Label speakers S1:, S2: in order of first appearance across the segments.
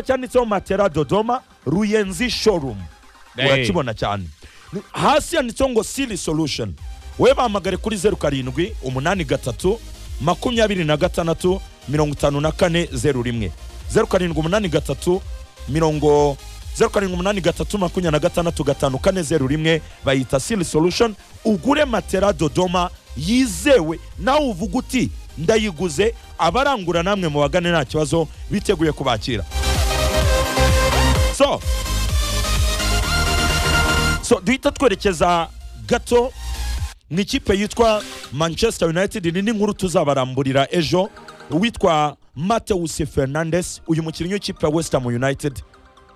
S1: cyanditseho matera dodoma ruyenzi showroom
S2: Hey.
S1: urakibona cyane Ni- hasi yanditseho ngo siri solution wowe bahamagare kuri zeru karindwi umunani gatatu makumyabiri na gatandatu mirongo itanu na kane zeru rimwe zeru karindwi umunani gatatu mirongo zeru karindwi umunani gatatu makumyabiri na gatandatu gatanu kane zeru rimwe bayita siri solution ugure matera dodoma yizewe nawe uvuga uti ndayiguze abarangura namwe mubagane nta kibazo biteguye kubakira so so duhita twerekeza gato ni ikipe yitwa manchester united ni n'inkuru tuzabaramburira ejo uwitwa mateus fernandes uyu mukinnyi w'ikipe ya west ham united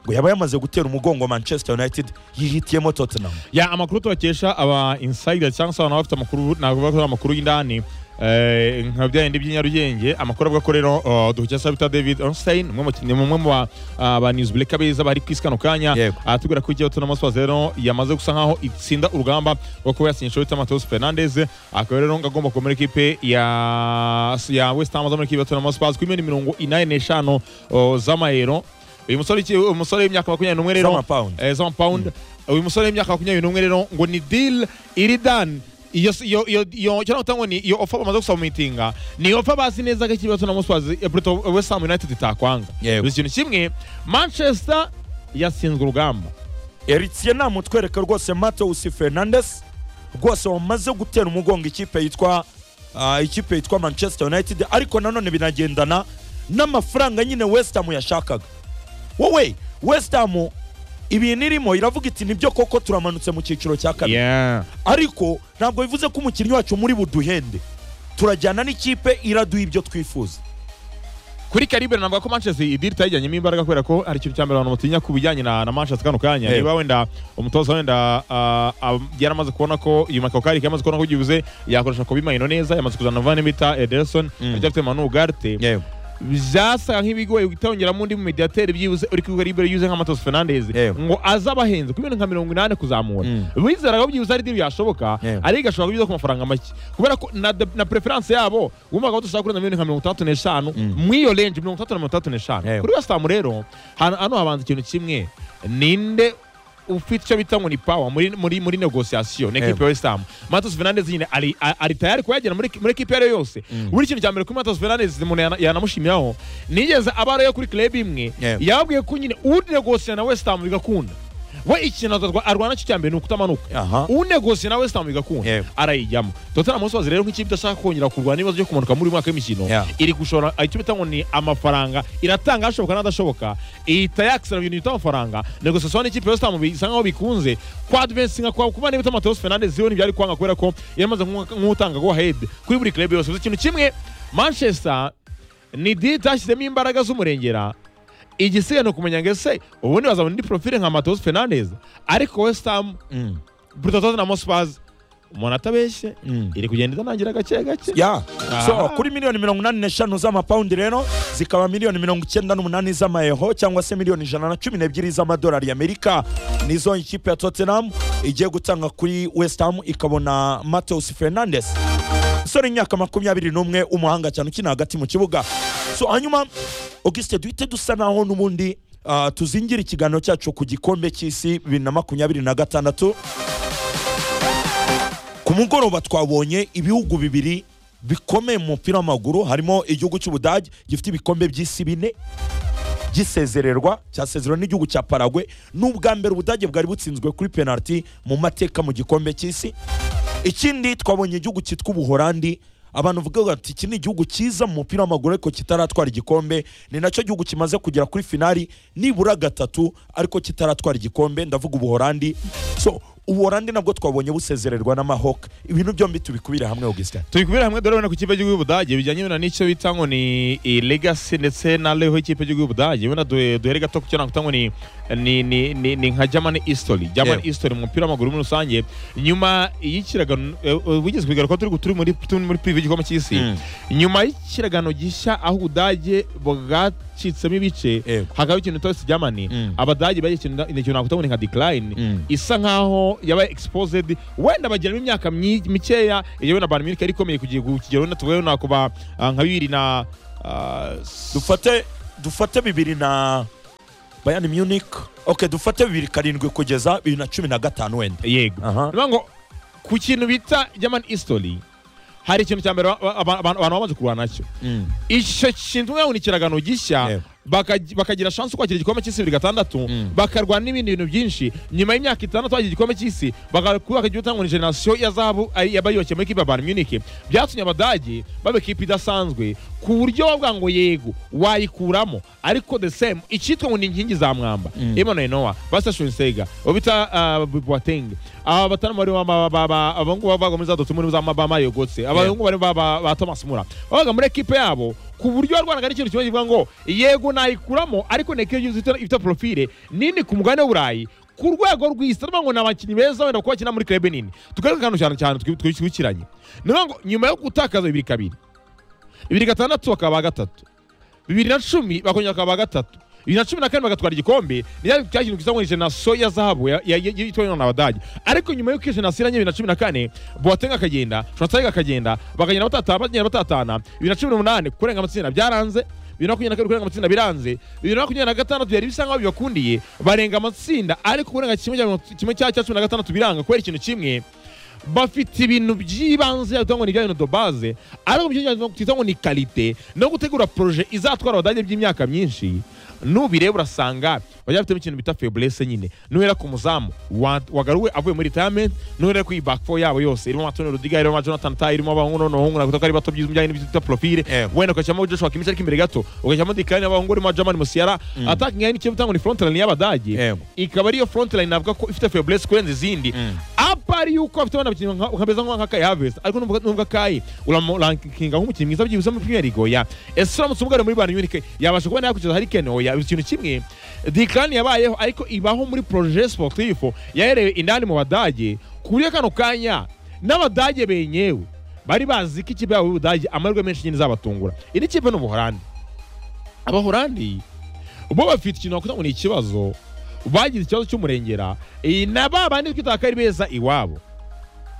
S1: ngo yaba yamaze gutera umugongo manchester united yihitiyemo tottenham
S2: ya amakuru tubakesha aba insayida cyangwa se abantu baba bafite amakuru navuga ko ari amakuru y'indani eh, nka bya bindi by'inyarugenge amakuru avuga ko rero uh, duhukesa bita david onstein umwe mu ni umwe mu ba- ah, ba newsbreaker beza bari ku isi kano kanya
S1: Yego.
S2: aratubwira ko igihe tuna spurs rero yamaze gusa nkaho itsinda urugamba rwo kuba yasinyisha witwa mateus fernandes akaba rero ngo agomba kuba muri ekipe ya ya west ham zo muri ekipe ya tuna spurs ku miliyoni mirongo inani n'eshanu oh, z'amayero uyu musore iki- uyu musore w'imyaka makumyabiri n'umwe rero
S1: Z'amapawundi.
S2: eh, z'amapawundi uyu musore w'imyaka makumyabiri n'umwe rero ngo ni dili iri dani iyo iyo iyo iyo cyangwa ngo ni iyo ofa bamaze gusabumitinga ni ofa bazi neza ko ikibazo na muswazi Pluto West Ham United itakwanga
S1: Yego.
S2: gusa ikintu kimwe Manchester yatsinzwe urugamba
S1: eritsiye namutwereka rwose mateus fernandes rwose wamaze gutera umugongo ikipe yitwa ah, ikipe yitwa manchester united ariko nanone binagendana n'amafaranga nyine west ham yashakaga wowe west ham ibintu irimo iravuga iti nibyo koko turamanutse mu cyiciro cya kabiri
S2: yeah
S1: ariko ntabwo bivuze ko umukinnyi wacu muri buduhende turajyana n'ikipe iraduha ibyo twifuza
S2: kuri Caribe navuga ko Manchester idiri itayijyanyemo imbaraga kubera ko ari ikintu cya mbere abantu batinya ku bijyanye na, na Manchester kano kanya
S1: Yego.
S2: niba wenda umutoza wenda ah, ah, yaramaze kubona ko uyu Makakari yamaze kubona ko ugibuze yakoresha ku bimayino neza yamaze kuzana Van Mita Ederson
S1: Mm.
S2: aryafite Manu Ugarte byasaga nk'ibigoye gutongeramo undi mu mediateri byibuze uri kwibuka libere yuze nka Matos Fernandes
S1: Yewe.
S2: ngo aze abahenze ku bintu nka mirongo inani kuzamura
S1: Mm.
S2: bizeraga ko byibuze ari diri yashoboka
S1: Yewe.
S2: ariko ashobora kubiza ku mafaranga make kubera ko na, de- na preference yabo wumvaga ko dushaka kurenza miliyoni nka mirongo itandatu n'eshanu muri iyo range mirongo itandatu na mirongo itandatu n'eshanu
S1: Yewe.
S2: kuri West Ham rero hano hano habanza ikintu kimwe ninde ufite icyo bita ngo ni power muri muri muri negotiation na equipe
S1: Yewe.
S2: ya West Ham Matos Fernandes nyine ari a- ari tayari kuyagera muri muri equipe iyo ari yo yose buri kintu cya mbere kuri Matos Fernandes umuntu yana- yanamushimiraho nigeze abara yo kuri club imwe
S1: Yewe.
S2: yababwiye ko nyine unegosia na West Ham bigakunda we ikintu atatwa- arwana cyo cya mbere ni ukutamanuka
S1: Aha.
S2: unegosia na West Ham bigakunda
S1: Yewe.
S2: arayijyamo Tottenham Hotspur rero nk'ikipe idashaka kongera kurwana n'ibibazo byo kumanuka muri uyu mwaka w'imikino
S1: Yeah.
S2: iri gushora icyo bita ngo ni amafaranga iratanga hashoboka n'adashoboka ihita yakisira ibintu bita amafaranga negosiasiyo n'ikipe ya West Ham bisa nkaho bikunze kwa Advance nka kwa kuba n'ibita Mateus Fernandes yo ntibyari kwanga kubera ko yamaze nk'u- nk'utanga go ahead kuri buri club yose Gusa ikintu kimwe Manchester ni diri itashyizemo imbaraga z'umurengera igisigaye ni ukumenya ngo ese ubundi bazabona indi profile nka Mateus Fernandes ariko West Ham
S1: Mm.
S2: Bruto Tottenham Hotspurs umuntu atabeshye
S1: Mm.
S2: iri kugenda itanangira gake gake
S1: ya so
S2: Aha.
S1: kuri miliyoni mirongo inani n'eshanu z'amapawundi rero zikaba miliyoni mirongo icyenda n'umunani z'amayeho cyangwa se miliyoni ijana na cumi n'ebyiri z'amadolari y'amerika nizo ikipe ya tottenham igiye gutanga kuri west ham ikabona mateus fernandes umusore w'imyaka makumyabiri n'umwe umuhanga cyane ukina hagati mu kibuga so hanyuma augusite duhite dusa naho n'ubundi ah, tuzingira ikiganiro cyacu ku gikombe cy'isi bibiri na makumyabiri na gatandatu ku mugoroba twabonye ibihugu bibiri bikomeye mu mupira w'amaguru harimo igihugu cy'ubudage gifite ibikombe by'isi bine gisezererwa cyasezerwa n'igihugu cya paragwe n'ubwa mbere ubudage bwari butsinzwe kuri penaliti mu mateka mu gikombe cy'isi ikindi twabonye igihugu cyitwa ubuhorandi abantu bavuga bati iki ni igihugu cyiza mu mupira w'amaguru ariko kitaratwara igikombe ni nacyo gihugu kimaze kugera kuri finali nibura gatatu ariko kitaratwara igikombe ndavuga ubuhorandi so ubuhorandi nabwo twabonye busezererwa n'amahawk ibintu byombi tubikubire hamwe augustin
S2: turi kubera hamwe dore wenda ku kipe y'igihugu y'ubudage bijyanye wenda n'icyo bita ngo ni i legacy ndetse na leho y'ikipe y'igihugu y'ubudage wenda duhe- duhere gato ku cyo nakuta ngo ni ni ni ni ni nka german history german
S1: Yewe.
S2: history mu mupira w'amaguru muri rusange nyuma y'ikiragano eh, eh, wigeze kubigaruka turi turi muri turi muri pivi y'igikombe cy'isi
S1: Mm.
S2: nyuma y'ikiragano gishya aho ubudage bwacitsemo ibice
S1: Yego.
S2: hakaba ikintu bita West Germany
S1: Mm.
S2: abadage bagiye ikintu ikintu nakuta ngo ni nka decline
S1: Mm.
S2: isa nkaho yaba exposed wenda bagiramo imyaka myi- mikeya iyo wenda Bayern Munich yari ikomeye kugira ku kigero wenda tuvuge wenda kuba ah, nka bibiri na ah, s-
S1: dufate dufate bibiri na bayani munich ok dufate bibiri karindwi kugeza bibiri na cumi na gatanu wenda
S2: yego
S1: Aha.
S2: niyo ngo ku kintu bita german history hari ikintu cya mbere ba- ba- ba- abantu bamaze kurwana nacyo
S1: Mm.
S2: icyo kintu nk'aho ni ikiragano gishya
S1: Yego.
S2: bakagira- bakagira shansi yo kwakira igikombe cy'isi bibiri gatandatu
S1: Mm.
S2: bakarwana n'ibindi bintu byinshi nyuma y'imyaka itandatu bagira igikombe cy'isi bakubaka igihugu cyangwa ni generasiyo ya zahabu ari- yabayubakiye muri kipe ya bayern munich byatumye abadage baba ikipe idasanzwe ku buryo bavuga ngo yego wayikuramo ariko the same icyitwa ngo ni inkingi za mwamba
S1: Mm.
S2: emmanuel noa basa shunsega uwo bita ah, boateng aba batanu bari baba- baba- abahungu bava muri za dotumuri za mabama yogotse abahungu bari ba- ba ba thomas mura babaga muri ekipe yabo ku buryo warwanaga n'ikintu kimwe kivuga ngo yego nayikuramo ariko ni ekipe yuzuye ifite- ifite porofile nini ku mugabane w'uburayi ku rwego rw'isi turavuga ngo ni abakinnyi beza wenda kuko bakina muri krebe nini tugaruke akantu cyane cyane twi- twi- twibukiranye ni ukuvuga ngo nyuma yo gutakaza bibiri kabiri bibiri gatandatu bakaba ba gatatu bibiri na cumi bakongera bakaba ba gatatu bibiri na cumi na kane bagatwara igikombe nicyo cyakintu gisa ngo ni jenasiyo ya zahabu ya- ya- ya- yitwawe n'abadage ariko nyuma y'uko iyo jenasiyo irangije bibiri na cumi na kane boateng akagenda shonsayega akagenda bakagenda batatana bagenda batatana bibiri na cumi n'umunani kurenga amatsinda byaranze bibiri na makumyabiri na kabiri kurenga amatsinda biranze bibiri na makumyabiri na gatandatu byari bisa nkaho bibakundiye barenga amatsinda ariko kurenga kimwe cya mirongo- kimwe cya cya cumi na gatandatu biranga kubera ikintu kimwe bafite ibintu by'ibanze byitwa ngo ni ibya bintu dobaze ariko mu cyongereza twita ngo ni kalite no gutegura poroje izatwara abadage by'imyaka myinshi nubireba urasanga bajya bafitemo ikintu bita feburese nyine nuhera ku muzamu wa- wagaruwe avuye muri retirement nuhera ku ibakfo yabo yose irimo Antonio Rudiga irimo Jonathan Tah irimo abahungu noneho bahungu nakuta ko ari bato by'ibijyanye n'ibyo bita profile
S1: Eh.
S2: wenda ugashyiramo Joshua Kimmich ariko imbere gato ugashyiramo Declan y'abahungu urimo German Musiala attacking line icyo bita ngo ni front line y'abadage
S1: Eh.
S2: ikaba ariyo front line navuga ko ifite feburese kurenza izindi apa ari yuko afite abana bakinnyi nka- nkameze nk'aka Havest ariko nubwo nubwo akayi uramurankinga nk'umukinnyi mwiza byibuze muri Premier League ya ese uramutse umugara muri Bayern Munich yabasha kubona yakwikiza Harry Kane oya biba ikintu kimwe Declan yabayeho ariko ibaho muri projet sportif yaherewe indani mu badage ku buryo kano kanya n'abadage benyewe bari bazi ko ikipe yabo y'Ubudage amahirwe menshi nyine izabatungura indi kipe ni Ubuholandi Abahorandi bo bafite ikintu wakuta ngo ni ikibazo bagize ikibazo cy'umurengera iyi na ba bandi twita ko ari beza iwabo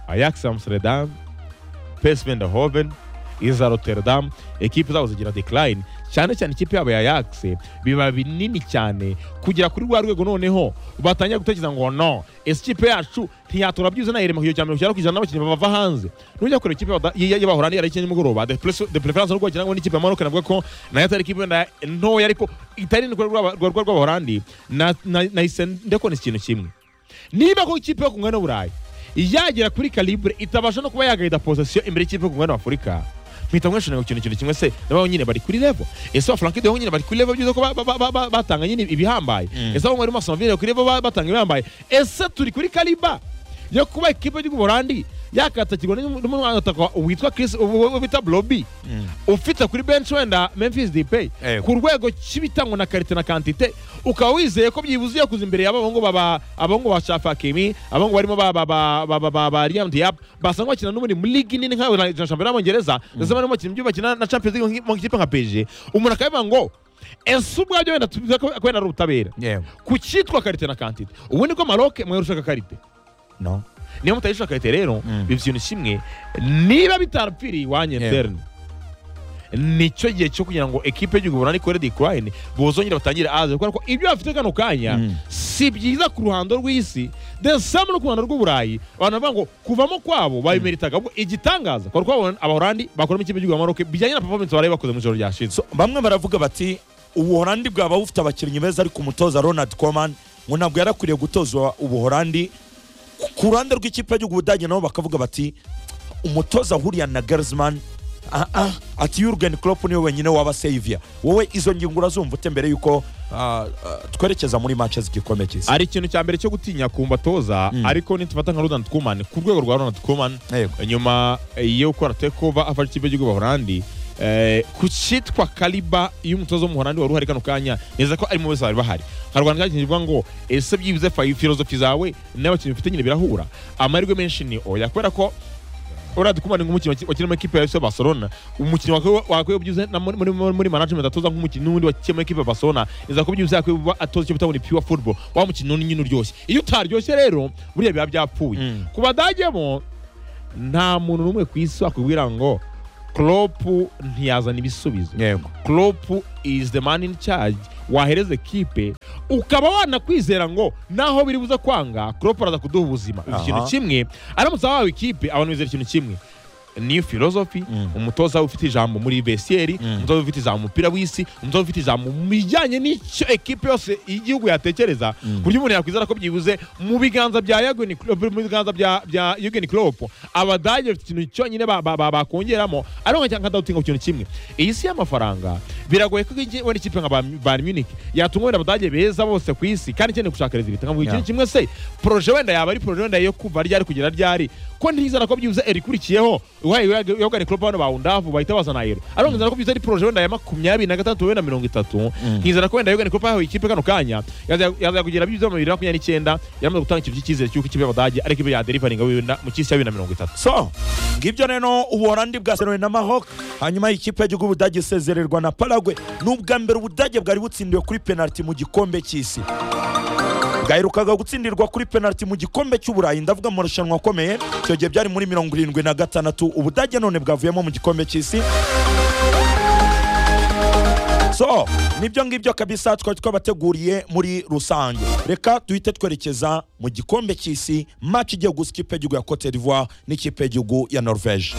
S2: Ajax Amsterdam PSV Eindhoven iza Rotterdam ekipe zabo zigira decline cyane cyane ikipe yabo ya Ajax biba binini cyane kugera kuri rwa rwego noneho batangira gutekereza ngo no ese ikipe yacu ntiyatora byiza nayirema kugira cyane cyane kujana n'abakinnyi bava hanze nujya kureba ikipe y'Abada- y- y- y'abahorandi yari ikinye nimugoroba de Preso- de preference n'ubwo wagira ngo n'ikipe ya Maroc navuga ko nayo atari ikipe wenda ntoya ariko itari niko rwa rwa- rwa- rw'abahorandi na- na- nahise ndekona ikintu kimwe niba ko ikipe yo ku mugabane w'uburayi yagera kuri calibre itabasha no kuba yagahita posesiyo imbere y'ikipe yo ku mugabane w'afurika mpita mwishonera ku kintu kintu kimwe se nabo nyine bari kuri level ese abafaranki de nyine bari kuri level byiza ko ba- ba- ba- ba- batanga nyine ibihambaye
S1: Mm.
S2: ese abahungu barimo Arsenal Villa kuri level ba- batanga ibihambaye ese turi kuri kaliba yo kuba ikipe y'uburandi yakatakirwa n'umu- n'umwana utaka- witwa Chris ubu- ubu bita Broby
S1: Mm.
S2: ufite kuri bench wenda Memphis Depay
S1: Eh.
S2: ku rwego cy'ibitangwa na karite na kantite ukaba wizeye ko byibuze yakuze imbere y'abahungu baba abahungu ba Shafa Kimi abahungu barimo ba ba ba ba ba, ba, ba Liam Diab basa nk'abakina n'ubundi muri ligi nini nka na shampiyona y'Abongereza ndetse barimo bakina ibyo bakina na Champions League nk- mu ikipe nka PSG umuntu akabivuga ngo ese ubwabyo wenda tuvuga ko ko wenda ari ubutabera
S1: yewe
S2: ku cyitwa karite na kantite ubu ni ko Maroc mwarushaka karite
S1: no
S2: niyo mutayisha karite rero
S1: Mm.
S2: biba ikintu kimwe niba bitarapfiriye iwanyu
S1: Yeah.
S2: interne nicyo gihe cyo kugira ngo ekipe y'igihugu runaka ikore decline bozongera batangire aze kubera ko ibyo bafite kano kanya
S1: Mm.
S2: si byiza ku ruhando rw'isi the same no ku ruhando rw'uburayi abantu bavuga ngo kuvamo kwabo babimeritaga ahubwo igitangaza kwari kwabona abahorandi bakoramo ikipe y'igihugu Maroc bijyanye na performance bari bakoze mu ijoro ryashize
S1: So, bamwe baravuga bati ubuholandi bwaba bufite abakinnyi beza ariko umutoza ronald coman ngo ntabwo yari akwiriye gutozwa ubuholandi Ku- ku ruhande rw'ikipe y'igihugu budage nabo bakavuga bati umutoza ahuriya na gersman ah, ah, ati yurgen klopp niwe wenyine waba sevia wowe izo ngingo urazumva ute mbere yuko ah, ah, twerekeza muri match z'igikombe cy'isi
S2: ari ikintu cya mbere cyo gutinya ku mbatoza
S1: Mm.
S2: ariko nitufata nka Ronald Koeman ku rwego rwa Ronald Koeman
S1: Yego.
S2: nyuma yo gukora tekova afashe ikipe y'igihugu Buholandi ku cyitwa kaliba y'umutoza w'umuholandi wari uhari kano kanya neza ko ari mu bose bari bahari harwana kandi kivuga ngo ese byibuze fa- filozofi zawe n'abakinnyi ufite nyine birahura amahirwe menshi ni oya kubera ko uradi kumana nk'umukinnyi waki- wakina muri ekipe ya FC Barcelona umukinnyi wakwiye wakwiye byibuze na muri muri, muri management atoza nk'umukinnyi n'undi wakina muri ekipe ya Barcelona iza ko byibuze yakwiye kuba atoza icyo bita ngo ni pure football wa mukinnyi n'undi nyine uryoshye iyo utaryoshye rero buriya biba byapfuye
S1: Mm.
S2: ku badage bo nta muntu n'umwe ku isi wakubwira ngo Klopp ntiyazana ibisubizo
S1: yego
S2: Klopp is the man in charge wahereza ekipe ukaba wanakwizera ngo naho biri buze kwanga Klopp araza kuduha ubuzima uzi
S1: Aha.
S2: ikintu kimwe aramutse ahawe ikipe abantu bizera ikintu kimwe niyo filozofi
S1: Mm.
S2: umutoza ufite ijambo muri besiyeri
S1: Mm.
S2: umutoza ufite ijambo mu mupira w'isi umutoza ufite ijambo mu bijyanye n'icyo ekipe yose y'igihugu yatekereza ku buryo umuntu yakwizera ko byibuze mu biganza bya Jurgen Klopp mu biganza bya bya Jurgen Klopp abadage bafite ikintu cyonyine ba- ba- ba- bakongeramo ariko nka cyangwa ku kintu kimwe iyi si y'amafaranga biragoye ko igi- wenda ikipe nka Bayern- Bayern Munich yatungwa wenda abadage beza bose ku isi kandi ikeneye gushaka rezilita nkavuga
S1: Yeah.
S2: ikintu kimwe se proje wenda yaba ari proje wenda yo kuva ryari kugera ryari ko ntizara ko byibuze erikurikiyeho yogane Klopp hano bawundavu bahita bazana yero ariko nzara ko byibuze ari proje wenda ya makumyabiri na gatandatu wenda mirongo itatu nkizana ko wenda yogane Klopp yahawe ikipe kano kanya yaza yaza kugera byibuze mu bibiri na makumyabiri n'icyenda yaramaze gutanga ikintu cy'icyizere cy'uko ikipe y'abadage ari ikipe yaderivaringa wenda mu cy'isi ya bibiri na mirongo itatu
S1: so ngibyo rero ubuholandi bwaserewe na maroc hanyuma ikipe y'igihugu ubudage isezererwa na paragwe ni ubwa mbere ubudage bwari butsindiwe kuri penaliti mu gikombe cy'isi bwaherukaga gutsindirwa kuri penaliti mu gikombe cy'uburayi ndavuga mu marushanwa akomeye icyo gihe byari muri mirongo irindwi na gatandatu ubudage none bwavuyemo mu gikombe cy'isi so nibyo ngibyo kabisa twari twabateguriye muri rusange reka duhite twerekeza mu gikombe cy'isi match igiye gusa ikipe y'igihugu ya cote d'ivoire n'ikipe y'igihugu ya norvege